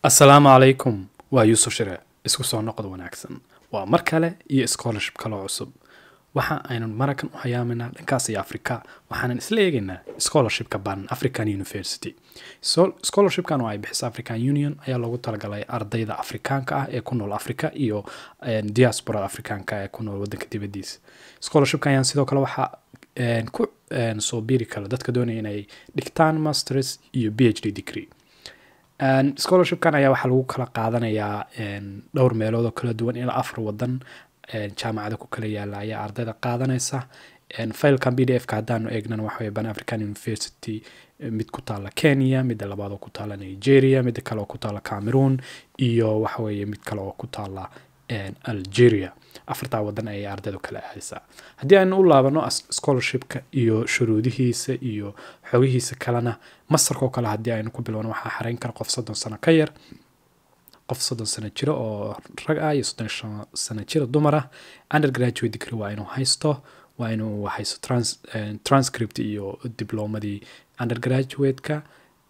assalaamu calaykum waa yuusuf shire isku soo noqod wanaagsan waa mar kale iyo scholarship kaloo cusub waxa aynan marakan u hayaaminaa dhankaas iyo afrika waxaanan isla eegaynaa scholarshipka ban african university scholarshipkan oo ay bixiso african union ayaa loogu talagalay ardayda afrikaanka ah ee ku nool africa iyo diasporada afrikaanka ee ku nool wadanka dibadiisa scholarshipka ayaan sidoo kale waxaa ku soo biiri kara dadka doonaya inay dhigtaan masters iyo b h d degree scholarshipkan ayaa waxaa lagu kala qaadanayaa dhowr meelood oo kala duwan ilaa afar wadan jaamacada ku kala yaala ayaa ardayda qaadanaysa filekan b d f ka haddaanu eegnana waxa ban african university mid ku taala kenya midda labaad oo ku taala nigeria midda kale oo ku taala cameroon iyo waxaweye mid kale oo ku taala algeria afartaa wadan ayay ardaydu kala aadaysaa haddii aynu u laabano scholarshipka iyo shuruudihiisa iyo xogihiisa kalena masarka oo kale haddii aynu ku bilowno waxaa xareyn kara qof soddon sano ka yar qof soddon sano jiro oo rag ah iyo soddon sano jiro dumar ah undergraduate degree waa inuu haysto waa inuu haysto trans, transcript iyo diblomadii undergraduate-ka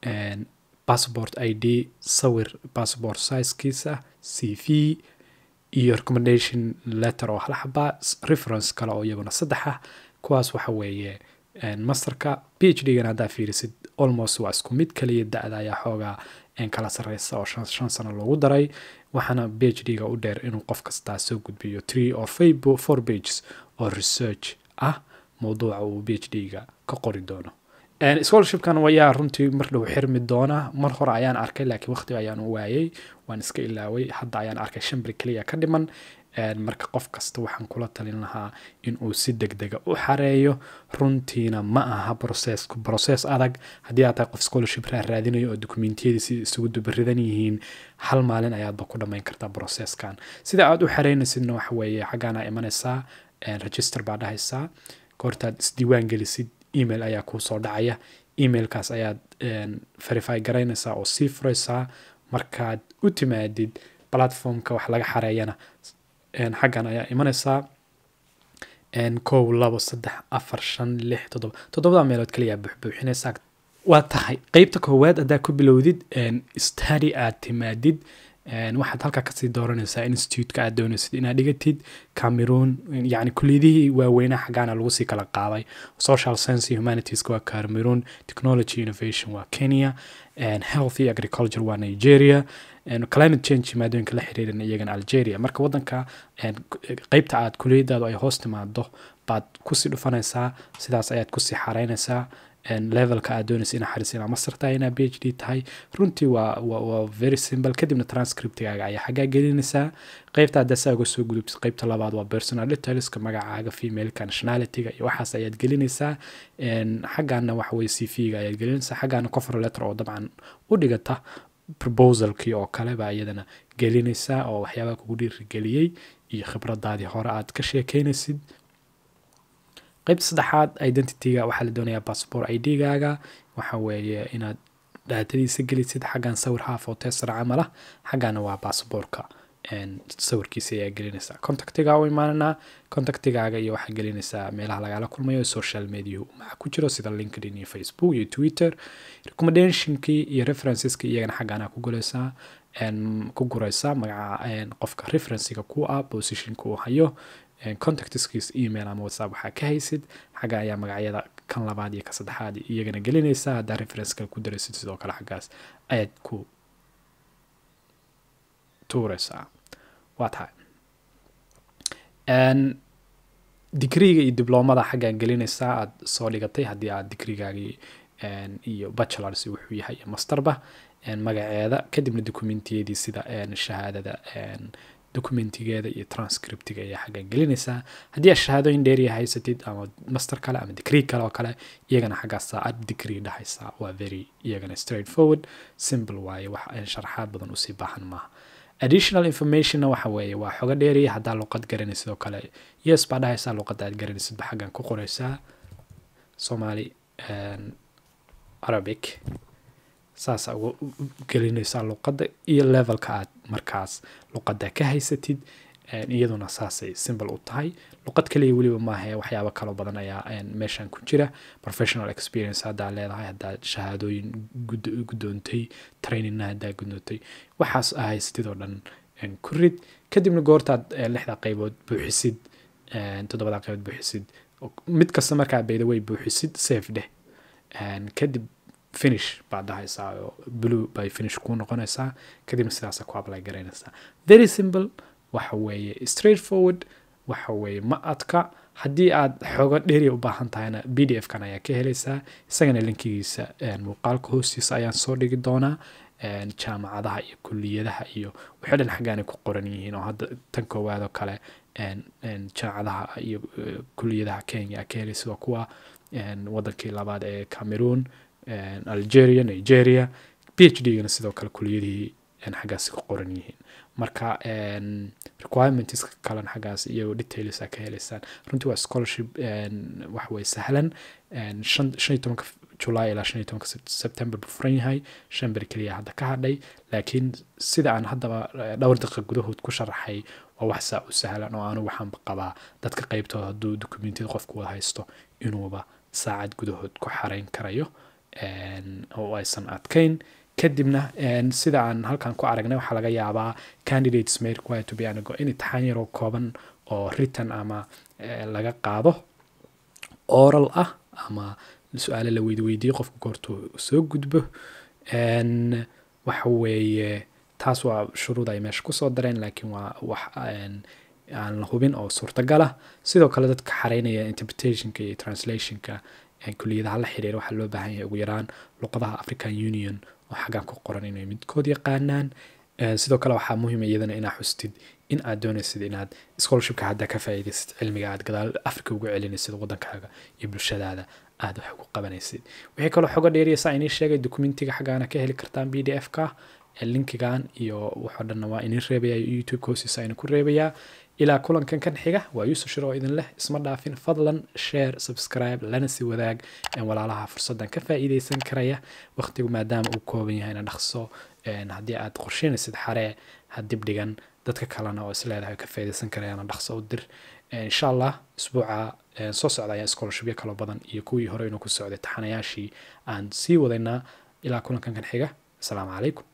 passport i d sawir passport sizekiisa c v iyo recommendation letter oo hal xabaa reference kale oo iyaguna saddex ah kuwaas waxa weeye masterka b h d gana haddaa fiirisid almost waa isku mid kaliya da-da ayaa xoogaa kala sareysa oo shan sano loogu daray waxaana b h d ga u dheer inuu qof kastaa soo gudbiyo three or four pages oo research ah mowduuca uu b h d ga ka qori doono scholarshipkan ayaa runtii mar dhow xirmi doona mar hore ayaan arkay laakiin waqti ayaan u waayay waan iska ilaaway hadda ayaan arkay shan beri keliya ka dhiman marka qof kasta waxaan kula talin lahaa inuu si deg dega u xareeyo runtiina ma aha brocessku brocess adag haddii aad tahay qof scholarship raadinayo oo dokumentiyadiisi isugu dubaridan yihiin hal maalin ayaadba ku dhammayn kartaa brocesskan sida aad u xareynaysidna waxa weeye xaggaana imanaysaa register baa dhahaysaa goortaad isdiiwaan gelisid email ayaa kuu soo dhacaya emailkaas ayaad verify garaynaysaa oo sii furaysaa markaad u timaadid platformka wax laga xareeyana xaggan ayaa imanaysaa kow labo saddex afar shan lix toddoba toddobada meelood kaliyaa buuxbuuxinaysaa waa tahay qeybta koowaad haddaa ku bilowdid study aad timaadid waxaad halkaa kasii dooranaysaa institute-ka aad doonaysid inaad dhigatid cameroon yani kuliyadihii waaweynaha xaggaana lagu sii kala qaaday social science iyo humanitiesca waa cameroon technology innovation waa kenya health iyo agriculture waa nigeria climate change maadooyinka la xiriiran iyagana algeria marka wadanka qeybta aad kuliyadaadu ay hoos timaado baad kusii dhufanaysaa sidaas ayaad kusii xareynaysaa levelka aad doonaysa inaa xariis inaa master tahay inaa b h d tahay runtii waa waa very simple kadibna transcriptigaaga ayaa xaggaa gelinaysaa qeybta haddaa saa uga soo gudubtid qeybta labaad waa personal detailska magacaaga femaleka nationalityga iyo waxaas ayaad gelinaysaa xaggaana waxa weye c v ga ayaad gelinaysaa xaggaana cover letter oo dabcan u dhigata proposalkii oo kale baa iyadana gelinaysaa oo waxyaabaha kugu dhiirigeliyey iyo khibradaadii hore aad ka sheekeynaysid qeybta saddexaad identityga waxaa la doonayaa passport i d gaaga waxa weeye inaad dhaatadiisa gelisid xaggan sawir haaf oo tesra camal ah xaggana waa passportka sawirkiisa ayaa gelinaysaa contactiga u imaananaa contactigaaga iyo waxaa gelinaysaa meelaha lagala kulmayo social mediahu maxaa ku jiro sida linkedin iyo facebook iyo twitter recommendationkii iyo referenceski iyagana xaggana ku gulaysaa ku guraysaa magaca qofka referencega ku ah positionka uu hayo contactskiis email ama whatsapp waxaa ka haysid xagga ayaa magacyada kan labaad iyo ka saddexaad iyagana gelinaysaa haddaa reference kale ku daraysid sidoo kale xaggaas ayaad ku tuuraysaa waa tahay digriga iyo diblomada xaggaan gelinaysaa aad soo dhigatay haddii aad digrigaagii iyo bachelors wuxuu yahay iyo masterba magaceeda kadibna dokumentiyadii sida shahaadada documentigeeda iyo transcriptiga ayaa xaggan gelinaysaa haddii aad shahaadooyin dheeriya haysatid ama master kale ama degree kale oo kale iyagana xaggaasa aad degree dhahaysaa waa very iyagana straight forward simple waaye wax sharaxaad badan usii baahan maaha additional informationna waxa weeye waa xogo dheeriya haddaa luqad garanaysid oo kale yes baa dhahaysaa luqadda aad garanaysidba xaggan ku qoraysaa somali arabic saasa uga gelinaysaa luqadda iyo levelka aad markaas luqadda ka haysatid iyaduna saasay simbol u tahay luqad kaliya weliba maahe waxyaabo kaloo badan ayaa meeshan ku jira professional experience haddaa leedahay haddaa shahaadooyin guddoontay trainingna haddaa guddoontay waxaas ahaystid oo dhan ku rid kadibna goortaad lixda qaybood buuxisid toddobada qaybood buuxisid mid kasta markaa bayda way buuxisid safe dheh kadib finish baad dhahaysaa oo blue bay finish kuu noqonaysaa kadibna sidaasa ku apply garaynaysaa very simple waxa weeye straight forward waxa weeye ma adka haddii aad xoogo dheeri u baahan tahayna b d f kan ayaa ka helaysaa isagana linkigiisa muuqaalka hoostiisa ayaan soo dhigi doonaa jaamacadaha iyo kuliyadaha iyo waxay dhan xaggaanay ku qoran yihiin oo hadda tan koowaad oo kale jaamacadaha iyo kuliyadaha kenya ka helay sidoo kuwa wadankii labaad ee cameroon algeria nigeria p h d gana sidoo kale kuliyadihii xaggaasi ku qoran yihiin marka requirements kalan xaggaas iyo details ka helaysaan runtii waa scholarship waxway sahlan shan iyo tobanka july ilaa shan iyo tobanka september buu furan yahay shan beri keliya hadda ka hadhay laakiin sida aan haddaba dhowr daqiiqa gudahood ku sharaxay waa wax saa u sahlan oo anigu waxaanba qabaa dadka qeybtooda hadduu dokumentiyada qofku wada haysto inuuba saacad gudahood ku xarayn karayo oo aysan adkayn kadibna sida aan halkan ku aragnay waxaa laga yaabaa candidates may require to be anigo in imtixaan yaroo kooban oo written ama laga qaado oral ah ama su-aale la weydweydiiyo qofka goortuu soo gudbo waxa weeye taas waa shuruud ay meesha kusoo dareen laakiin waa wax aan la hubin oo suurtagal ah sidoo kale dadka xareynaya interpretationka iyo translationka kuliyadaha la xiriira waxaa loo baahan yahay ugu yaraan luqadaha african union oo xaggan ku qoran inay midkood yaqaanaan sidoo kale waxaa muhiima iyadana inaa xustid in aad doonaysid inaad scholarshipka hadda ka faa'iidaysid cilmiga aad gadaal africa ugu celinaysid wadankaaga iyo bulshadaada aad wax ugu qabanaysid wixii kaloo xogo dheeriya saa inii sheegay dokumentiga xaggaana ka heli kartaan b d f ka linkigan iyo waxoo dhanna waa inii reebaya youtube hoostiisa aynu ku reebayaa ilaa kulankan kan xiga waa yuusuf shir oo idin leh isma dhaafin fadlan share subscribe lana sii wadaag walaalaha fursaddan ka faa'iidaysan karaya waqtigu maadaama uu kooban yahayna dhaqso haddii aad qorsheynaysid xaree ha dibdhigan dadka kalena oo isleedahay ka faa'iidaysan karayana dhaqso u dir insha allah isbuuca soo socda ayaa scholarshipyo kaloo badan iyo kuwii hore inuu ku socday taxanayaashii aan sii wadaynaa ilaa kulankan kan xiga asalaamu calaykum